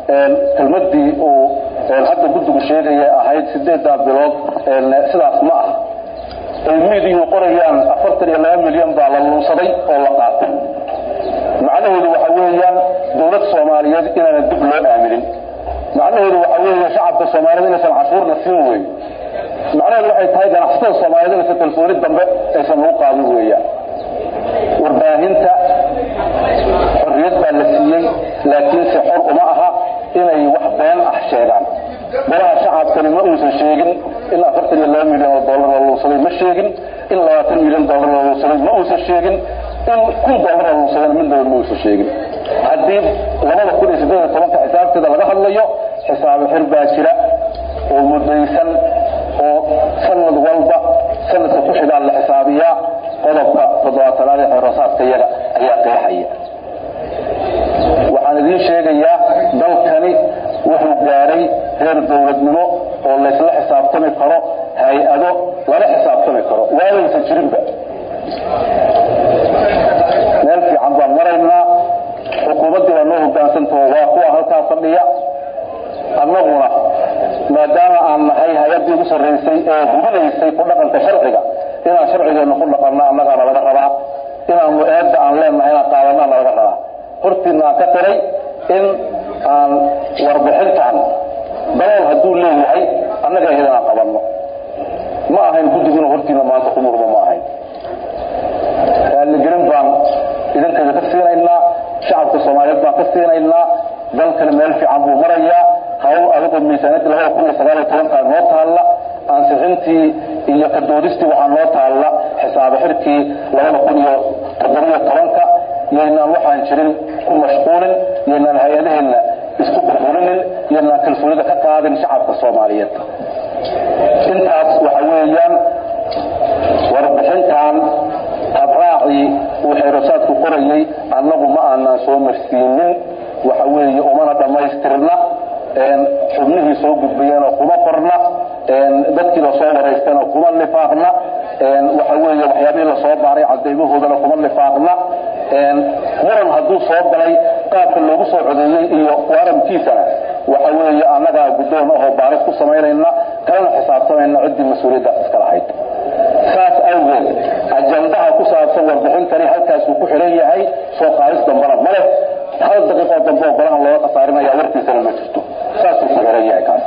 kelmadii uu hadda guddigu sheegaya ahayd sideeddaa bilood sidaas ma ah ay miidiyu qorayaan afartan iyo laba milyan baa la luunsaday oo la qaatay macnaheedu waxa weeyaan dowlad soomaaliyeed inaana dib loo aaminin macnaheedu waxa weeye shacabka soomaaliyed inaysan cashuurna siin weyn macnaheedu waxay tahay ganacsatada soomaaliyeed inaysan kalsooni dambe aysan lagu qaadin weeyaan warbaahinta xorriyad baa la siiyey laakiinse xor uma aha inay wax been ah sheegaan golaha shacabkani ma uusan sheegin in afartan iyo laba milyan oo dollar la luunsaday ma sheegin in labaatan milyan dollar la luunsaday ma uusan sheegin in kun dollar la luunsadayna midnaba ma uusan sheegin haddii labada kun iyo siddeed iyo tobanka xisaabteeda laga hadlayo xisaabo xir baa jira oo mudaysan oo sanad walba sanadka ku xigaan la xisaabiyaa qodobka toddobaatanaad ee xeeroosaadka yaga ayaa qeexaya waxaan idiin sheegayaa dalkani wuxuu gaadhay reer dowladnimo oo laysla xisaabtami karo hay-ado lala xisaabtami karo waadaysan jirinba meel fiican baan maraynaa xukuumaddii baa noo hogaansantao waa kuwa halkaa fadhiya annaguna maadaama aan nahay hay-addii ugu sarraysay ee hubinaysay ku dhaqanka sharciga inaan sharcigeenna ku dhaqanno annagaana laga rabaa inaanu eedda aan leennahay inaan qaadannaana laga rabaa hortiina aan ka tiray in aan warbixintan dalool hadduu leeyahay annaga ahayd inaan qabanno ma ahayn guddiguna hortiina maanta ku murmo ma ahayn raaligelin baan idinkayda ka siinaynaa shacabka soomaaliyeed baan ka siinaynaa dalkani meel fiican buu marayaa hawl adigoo miisaaniyadda labada kun iyo sagaal iyo tobankaa noo taalla ansixintii iyo kadoodistii waxaa noo taalla xisaabo xirkii labada kun iyo toddobiyo tobanka yaynaan waxaan jirin ku mashquulin yaynaan hay-adaheenna isku burburinin yaynaan kalsoonida ka qaadin shacabka soomaaliyeed intaas waxa weeyaan warbixintan habraacii uu xeerosaadku qorayay annagu ma aanaan soo marsiinin waxa weeye umana dhammaystirna xubnihii soo gudbayeenoo kuma qorna dadkii lasoo waraystayna kuma lifaaqna waxa weeye waxyaabihii lasoo baaray cadaymahoodana kuma lifaaqna muran hadduu soo galay qaabka loogu soo codeeyey iyo waaramkiisana waxa weeye annagaa guddoon ahoo baaris ku samaynayna kalena xisaabtamayna ciddii mas-uuliyaddaas iska lahayd saas awgeed ajandaha ku saabsan warbixintani halkaasuu ku xiran yahay soo qaadis dambana ma leh hal daqiiqoo dambe oo golahan looga khasaarinaya warkiisana ma jirto saasuu ku xiran yahay kaas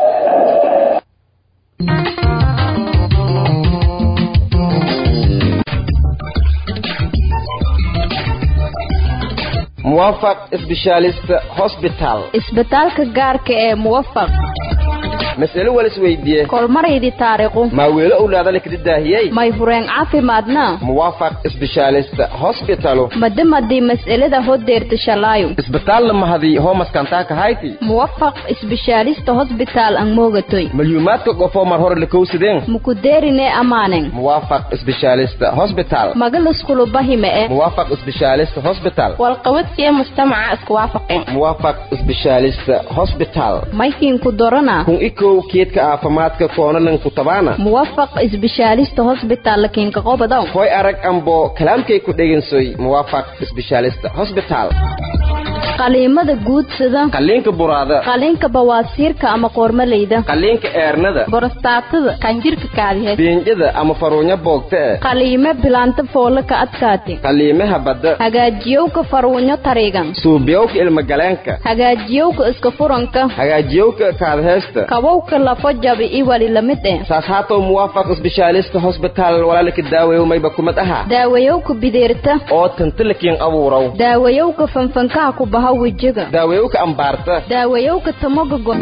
muwaafaq specialist hospital isbitaalka gaarka ee muwafaq mas'alo wal isweydiiye kolmaraydi taariiqu maa weelo owlaadale kadi daahiyey may fureen caafimaadna muwaafaq specialist hospitalo madimadii mas'alada hodeerta shalaayo isbitaalla mahadii hoomaskantaa kahayti muwafaq isbishaalista hosbitaal ang moogatoy malyuumaadka qofoo mar hore lakowsadeen mukudeerine amaanen muwaafaq specialist hospital magalaskulu-bahime e muwaafaq specialist hospital walqabadkee mujtamaca isku waafaqeen muwaafaq specialist hospital maykiinku dorana kun ikow keedka caafimaadka koonalan ku tabaana muwafaq isbishaalista hosbitaal lakiinka qobodow hoy arag ambo kalaamkay ku dhegansoy muwaafaq specialist hospital qaliimada guudsada qaliinka buraada qaliinka bawaasiirka ama qoormaleyda qaliinka eernada borostaatada qanjirka kaadihe beenjada ama faruunyo boogta eh qaliime bilaanta foole ka adkaati qaliimaha badda hagaajiyowka faruunyo tariigan suubiyowka ilmagaleenka hagaajiyowka iska furanka hagaajiyowka kaadheesta kabowka lafo jabi i wali lamid eh saas haatow muwaafaq specialist hospital walaalaka daawayow mayba kumad aha daawayowka bideerta oo tantalakiin abuurow daawayowka fanfankaha ku baha wejiga daawayowka ambaarta daawayowka tamoga go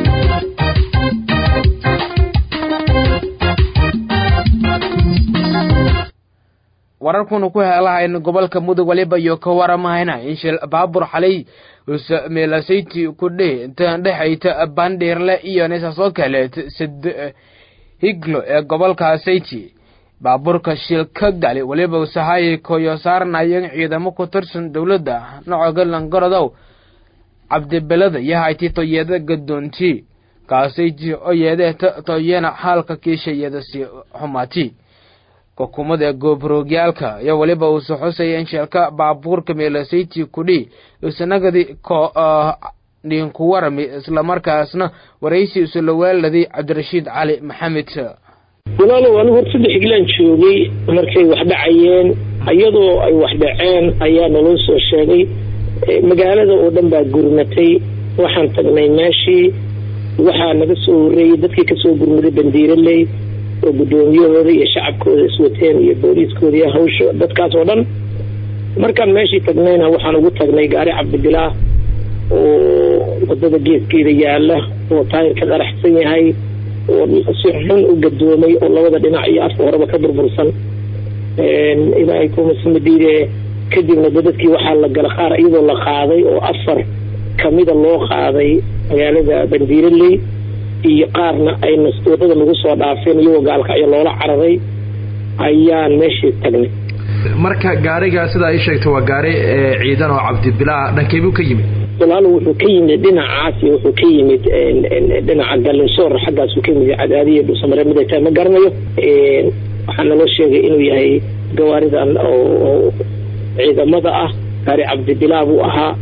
wararkunu ku heelahayn gobolka mudug waliba iyo ka waramahayna in shil baabur xalay meelasayti ku dheh intaan dhexayta bandhiirle iyo nisaasoo kaleet sad higlo ee gobolka sayti baabuurka shil ka gali waliba sahaayay koyo saarnayan ciidamo ku tirsan dowladda nocoga langorodow cabdibelada iyo hayti toyada gadoonti kaasayti oo yeedeeta toyana xaalka kiishayada si xumaati xukuumada goobroogyaalka iyo weliba uusa xusaya in sheelka baabuurka meelasayti kudhi isanagadi dhiinku warami islamarkaasna waraysi isula weeladay cabdirashiid cali maxamed walaalow anigu hor saddex iglaan joogay markay wax dhacayeen iyadoo ay wax dhaceen ayaa naloo soo sheegay magaalada oo dhan baa gurmatay waxaan tagnay meeshii waxaa naga soo horreeyey dadkii kasoo gurmaday bandiiraley oo guddoomiyahooda iyo shacabkooda iswateen iyo booliiskooda iyo hawsha dadkaas oo dhan markaan meeshii tagnayna waxaan ugu tagnay gaari cabdibilaah oo wadada geeskeeda yaala oo taayirka qaraxsan yahay oo si xun u gadoomay oo labada dhinac iyo afka horeba ka burbursan ilaahay kumasmadiide kadibna dadkii waxaa la gala qaar iyadoo la qaaday oo afar kamida loo qaaday magaalada bandiiraley iyo qaarna ay wadada nagu soo dhaafeen iyagoo gaalkacyo loola cararay ayaan meeshii tagnay marka gaariga sidaa ii sheegtay waa gaari ciidan oo cabdibilaa dhankeybuu ka yimid walaalo wuxuu ka yimid dhinacaas iyo wuxuu ka yimid dhinaca galinsoor xaggaasuu ka yimid cadaadiya dhuusamare mid ay tahay ma garanayo waxaa naloo sheegay inuu yahay gawaaridan oo ciidamada ah gaari cabdibilaa buu ahaa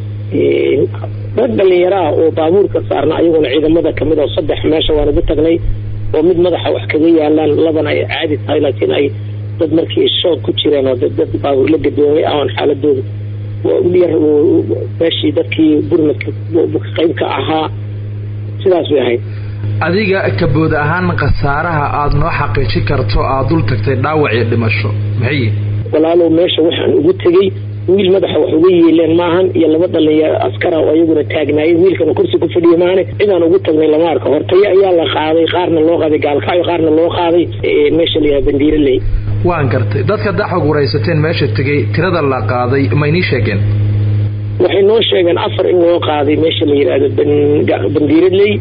dad dhalinyaraha oo baabuurka saarna ayaguna ciidamada kamid oo saddex meesha waan ugu tagnay oo mid madaxa wax kaga yaalaan labana ay caadi tahay laakiin ay dad markii shoog ku jireen oo dad baabuur la gadoomay ahoon xaaladooda yar meeshii dadkii gurmadka qaybka ahaa sidaas bay ahayd adiga kabood ahaan khasaaraha aada noo xaqiijin karto aada dul tagtay dhaawac iyo dhimasho maxay walaalow meesha waxaan ugu tegey wiil madaxa wax uga yeeleen maahan iyo laba dhalinyaro askara oo iyaguna taagnaayeen wiilkana kursi ku fadhiya maahane cidaan ugu tagnay lama arka hortayo ayaa la qaaday qaarna loo qaaday gaalkacyo qaarna loo qaaday meesha la yidhaha bandiiraley waan gartay dadka daxog waraysateen meesha tegey tirada la qaaday ma inii sheegeen waxay noo sheegeen afar in loo qaaday meesha la yidhaahdo bandiiraley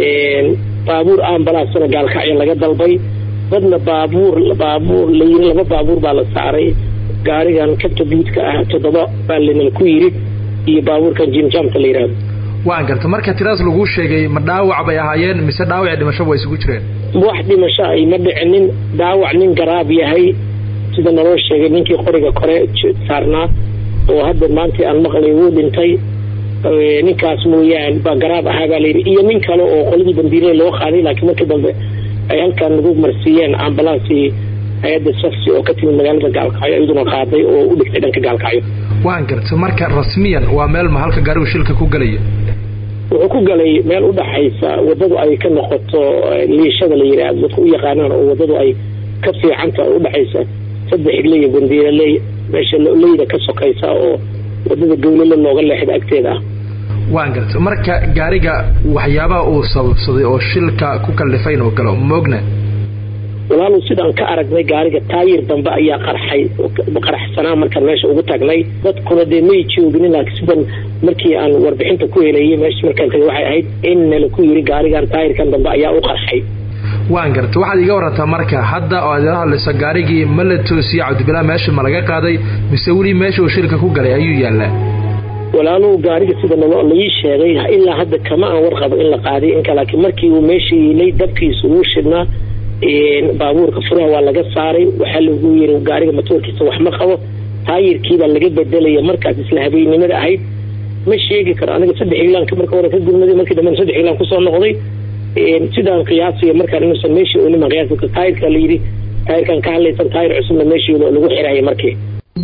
baabuur ambalaasana gaalkacyo laga dalbay dadna baabuur baabuur la yiri laba baabuur baa la saaray gaarigan kabta buudka ah toddoba baa lanal ku yiri iyo baabuurkan jimjamka la yidhaahdo waan garta marka tiraas laguu sheegay ma dhaawac bay ahaayeen mise dhaawac dhimasho way isugu jireen wax dhimasho ay ma dhicinin dhaawac nin garaab yahay sida naloo sheegay ninkii qoriga kore saarnaa oo hadda maanta aan maqlay wuu dhintay ninkaas mooyaane baa garaab ahaa baa layidhi iyo nin kale oo qoladii bandiirada loo qaaday laakiin markii dambe ay halkaan nagu marsiiyeen ambalansii hay-adda safsi oo ka timid magaalada gaalkacyo iyaduna qaaday oo u dhigtay dhanka gaalkacyo waan garta marka rasmiyan waa meel ma halka gaarigu shilka ku gelaya wuxuu ku galay meel udhaxaysa wadadu ay ka noqoto liishada la yidhaahdo dadku u yaqaanaan oo wadadu ay ka fiicanta udhaxaysa saddex igle iyo bandiiraley meesha leyda ka sokaysa oo wadada gawlala looga leexda agteeda ah waan garta marka gaariga waxyaabaha uu sababsaday oo shilka ku kallifay inuu galo moogna walaalow sidaan ka aragnay gaariga taayir dambe ayaa qarxay qaraxsanaa markaan meesha ugu tagnay dadkuna dee may jooginin laakiin sidan markii aan warbixinta ku helayay meesha markaan tagay waxay ahayd in nala ku yiri gaarigan taayirkan dambe ayaa u qarxay waan garta waxaad iga warantaa marka hadda oo aad ila hadlayso gaarigii ma la toosiye cabdibilaa meesha ma laga qaaday mise weli meesha uu shilka ku galay ayuu yaallaa walaalow gaariga sida nalo laii sheegay ilaa hadda kama aan warqabo in la qaaday inka laakiin markii uu meesha yiilay dabkiisa uu shidnaa baabuurka furaha waa laga saaray waxaa lagu yiri gaariga matoorkiisa wax ma qabo taayirkiibaa laga bedelaya markaas isla habeennimada ahayd ma sheegi karo aniga saddex iglaanka marka hore ka gurmaday markii dambe saddex iglaan kusoo noqday sidaan qiyaasaya markaan inuusan meeshii ooniman qiyaas taayirka la yidhi taayirkan ka hadlaysan taayir cusubna meeshii lagu xiraya markii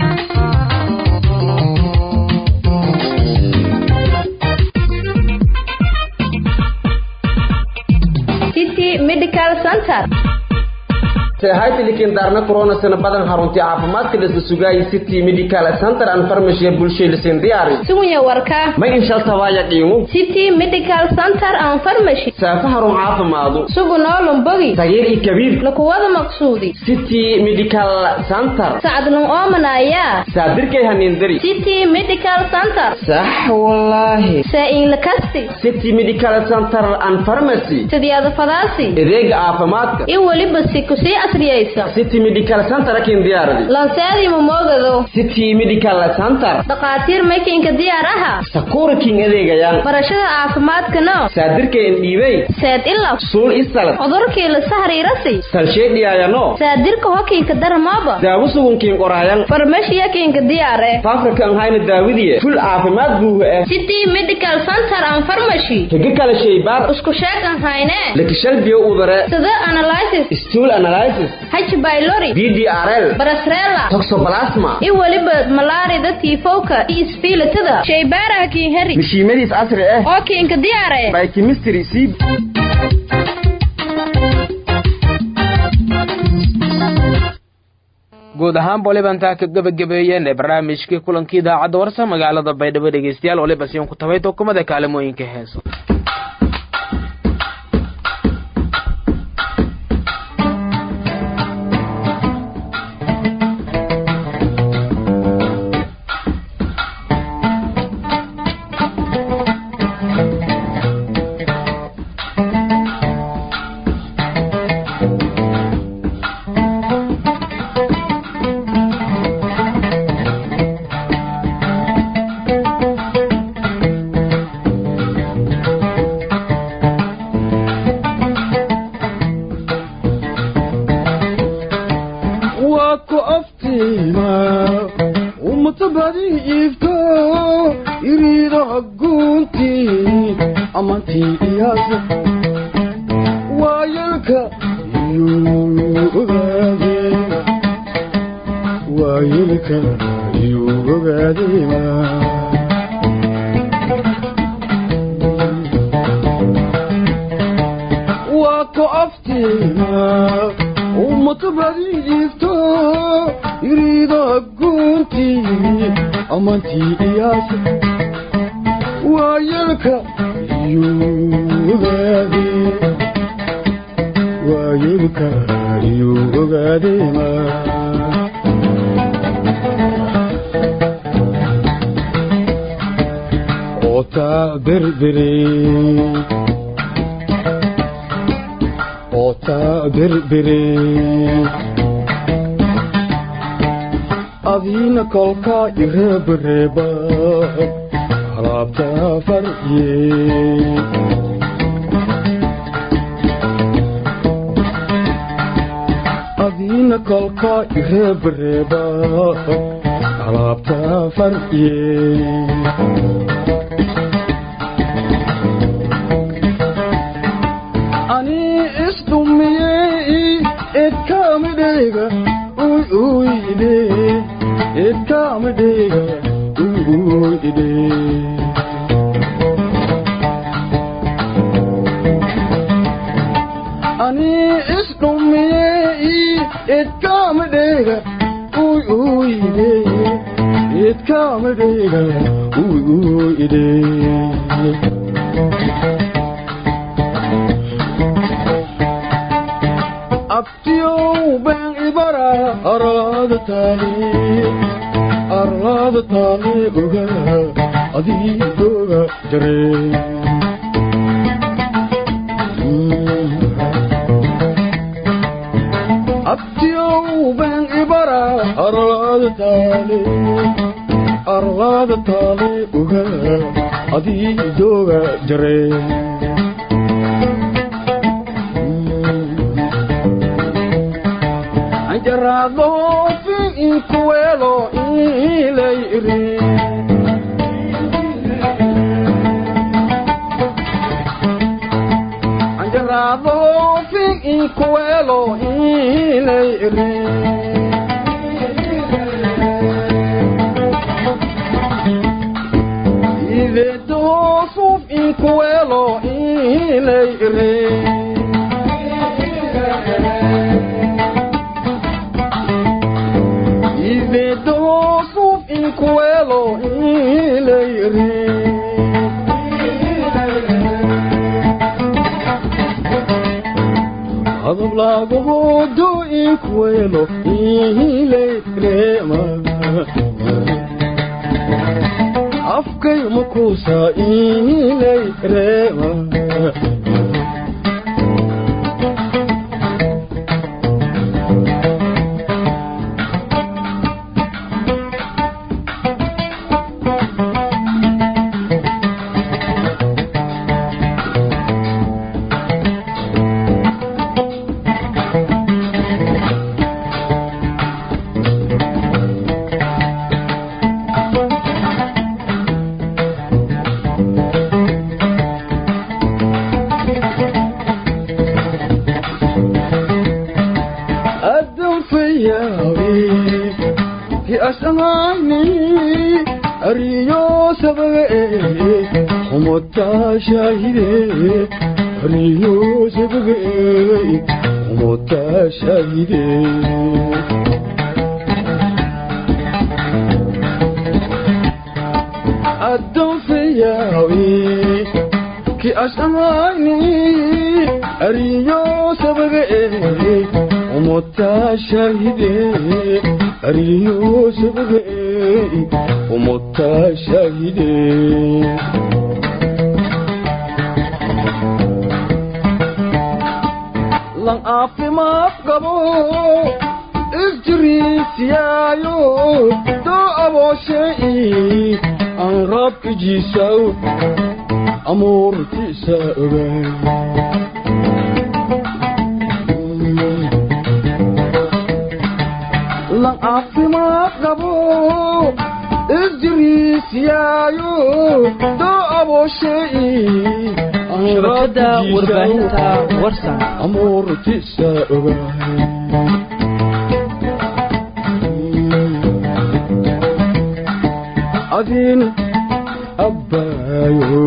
medical center haytilikin daarna koronasana badan haruntii caafimaadka dhasa sugaaya city medical center and pharmacy bulshaylisin diyaari sugunya warka ma inshaltabaaya dhiimu city medical center and pharmacy saafa harun caafimaadu sugu noolum bogi tagir iyo kabiir lakuwada maqsuudi city medical center sacdlun oomanaya saadirkay haniindari city medical center sax wallaahi saa-in lakasti city medical center and pharmacy sidiyaada fadaasi adeega caafimaadka iyo weliba sikusii casriyaysan city medical center akin diyaaradi lanseedii mamogado city medical center dhakhaatiir makiinka diyaar aha sakuura king adeegayaan barashada caafimaadkano saadirka indhiibey seed ilab suul isalad cudurkii la sahriirasi salsheedhiyaayano saadirka hokiinka darmooba daawo sugunkiin qoraayan farmashiyakiinka diyaar eh faafrika hayna daawidiye ful caafimaad buuha ah city medical center and pharmacy higa kala shaybaar isku sheegan hayne lakishal biyo udare sida analysis stool analysis h pylori ddrl barasrela toxoplasma iyo weliba malaarida tiifowka iyo isfiilitada shaybaaraha kiin heri mishiimadiis casri ah oo kiinka diyaare biochemistry c guud ahaan bolibantaa ka gebagabeeyeen ee barnaamijkii kulankii idaacadda warsa magaalada baydhabo dhegeystayaal waliba siyan ku tabay tokumada kaalimooyinka heeso adiina kolka ireebareeba alaabta farye adiina kolka ireebareeba alaabta farye ani isdhumiyey edkamidheyga uy uyde edkamidheyga uy uyde ani isdhumiyey edkamidheyga uy uyde edkamidheyga uy uyde abtiyow been ibara arlaada taali arlaada taali oga adiidooga jare abtiyow been ibara arlaada taali arlaada taali oga adiidooga jare jarado fin inkuelo ileiri jarado fin inkuelo ileiri Ivedo suf inkuelo ileiri Ivedo suf inkuelo ileiri Adab lago do inkuelo ileirema Afkay makusa ileirema ki asamaani ariyo sabaga humota shahide ariyo sabaga humota shahide addoon fayaawi ki asamaani ariyo sabaga humota shahide ariyo sabaga humota shahide lan caafimaad qabo isjiriisiyaayo doo abooshay aan raabkijiisaw amuurtiisa ogaay lan caafimaad qabo isjiriisiyaayo doo abooshay shabakada warbaahinta warsan amuurtiisa ogaay adin abbaayo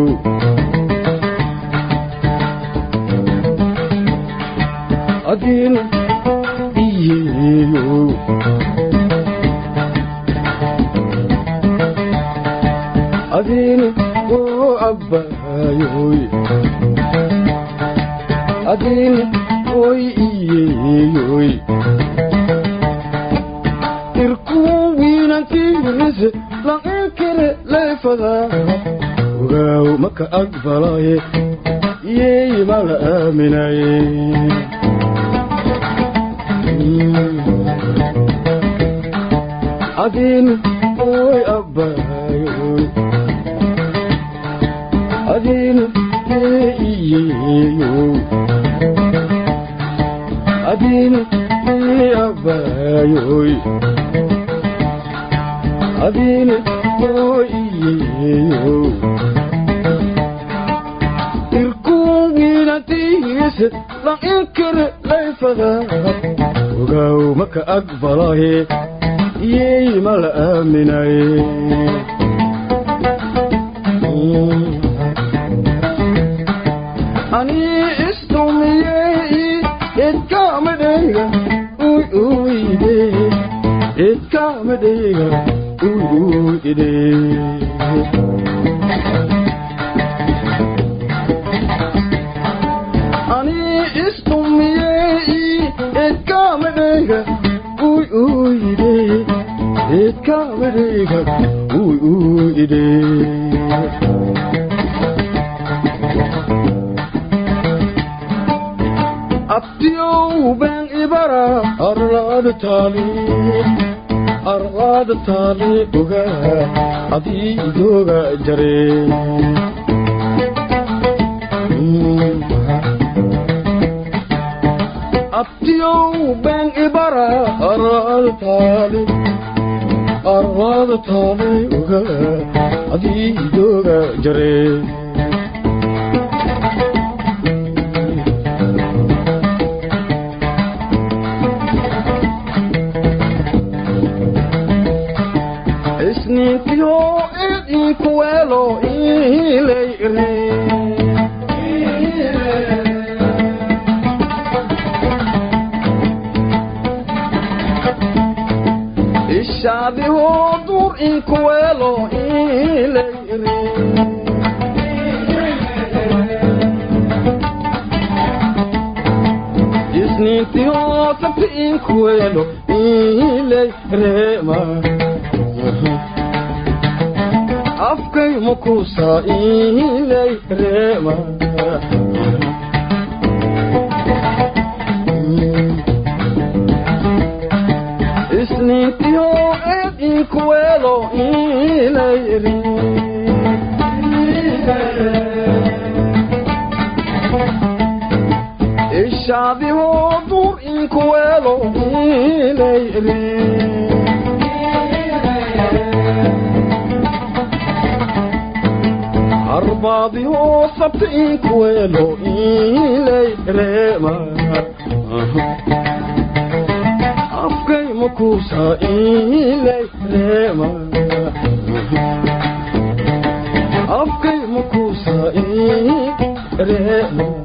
adin iyeeyo adin oo abbaayoy adin oy iyeeyoy irkuun wiinantiirise lankere leefada ogaaw maka aqbalaye yeey mala aaminaye adin oy abbaayoy adin ee iyeeyo adin ee abbaayoy adin oiyeyo irkuun wiinantiise lankere leefada ogaaw maka aqbalaye yeey mala aaminaye anii isdumiyey idkamadheyga uy uyde idkamadheyga uy uyde anii isdumiyey idkamadheyga uy uyde idkamadheyga uy uyde abdiyow been ibara arlaada taali arlaada taali ogaa adiidooga jare abdiyow been ibara arlaada taali arlaada taali ogaa adiidooga jare isniintiyo idinkuweelo ilayre ishaadiho dur inkuweelo ilayre isniintiyo sabti inkuweelo ilayrema afkay makusa ilay reema isniintiyo edinkuweelo ilay ri ishaadiho dur inkuweelo ilay ri arbaadiho sabti inkuweelo ilay reema afkay makuusa ilay reema afkay makuusa reema